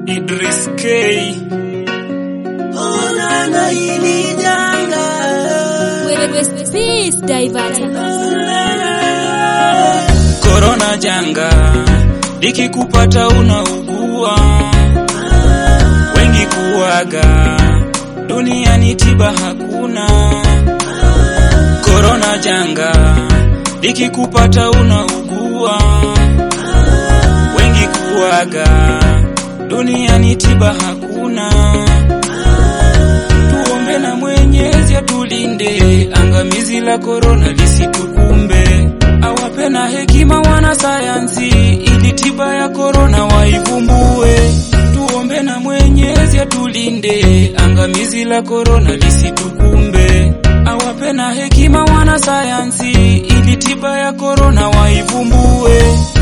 Idris K Onana hili janga Peace Diverter. Korona janga likikupata unaugua, wengi kuaga duniani, tiba hakuna. Korona janga likikupata unaugua, wengi kuaga duniani, tiba hakuna. Tuombe na Mwenyezi atulinde, angamizi la korona lisitukumbe, awape na hekima wanasayansi, ili tiba ya korona waivumbue. Tuombe na Mwenyezi atulinde, angamizi la korona lisitukumbe, awape na hekima wanasayansi, ili tiba ya korona waivumbue.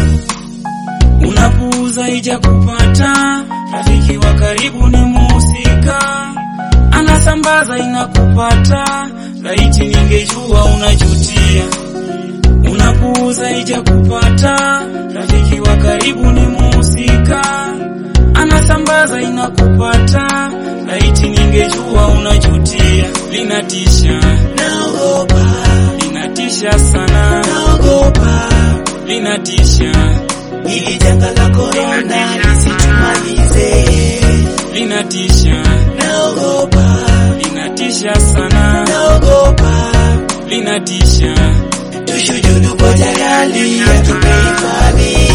Unapuuza ija kupata, rafiki wa karibu ni muhusika, anasambaza inakupata, laiti ningejua unajutia. Unapuuza ija kupata, rafiki wa karibu ni muhusika, anasambaza inakupata, laiti ningejua unajutia. Linatisha, Naogopa, linatisha sana, naogopa linatisha, hili janga la korona lisitumalize. linatisha, Naogopa, linatisha sana, naogopa linatisha. tushujudu kwa jalali atupe hifadhi.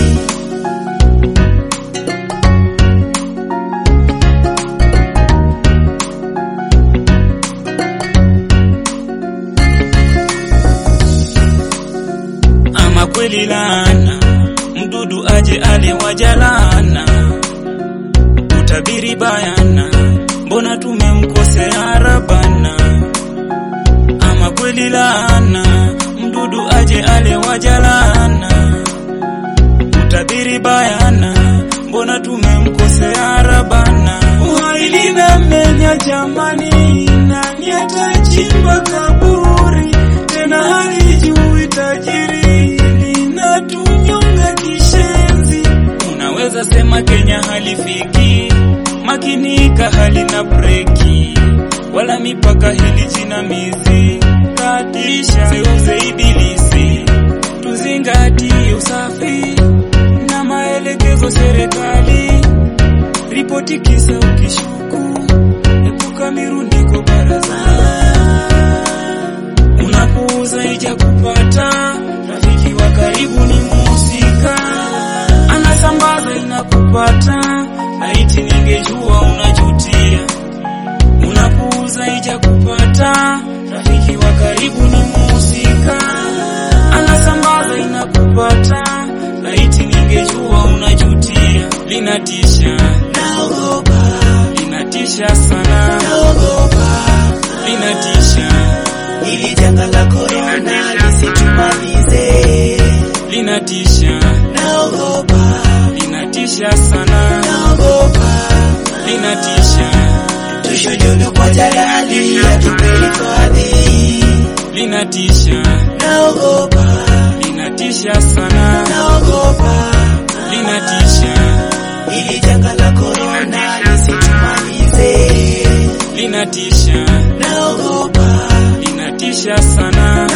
Ama kweli laana, mdudu aje ale wajalana, utabiri bayana, mbona tumemkosea Rabana? Ama kweli laana, mdudu aje ale wajalana, utabiri bayana, mbona tumemkosea Rabana? Uhai linamenya jamani, nani atachimba kaburi tena halijui tajiri linatunyonga kishenzi. Unaweza sema Kenya halifiki, makinika halina breki wala mipaka hili jinamizi, katisha seuze ibilisi, tuzingatie usafi na maelekezo serikali, ripoti kisa ukishuku, epuka mirundiko barazani unapuuza ija kupata, rafiki wa karibu ni muhusika, anasambaza inakupata, laiti ningejua unajutia. Unapuuza ija kupata, rafiki wa karibu ni muhusika, anasambaza inakupata, laiti ningejua unajutia. Linatisha, Naogopa, linatisha sana, naogopa linatisha, hili janga la korona lisitumalize. linatisha. Naogopa, linatisha sana, naogopa linatisha, tushujudu kwa jalali atupe hifadhi. linatisha, Naogopa, linatisha sana, naogopa linatisha, hili janga la korona lisitumalize. linatisha, Naogopa, linatisha sana,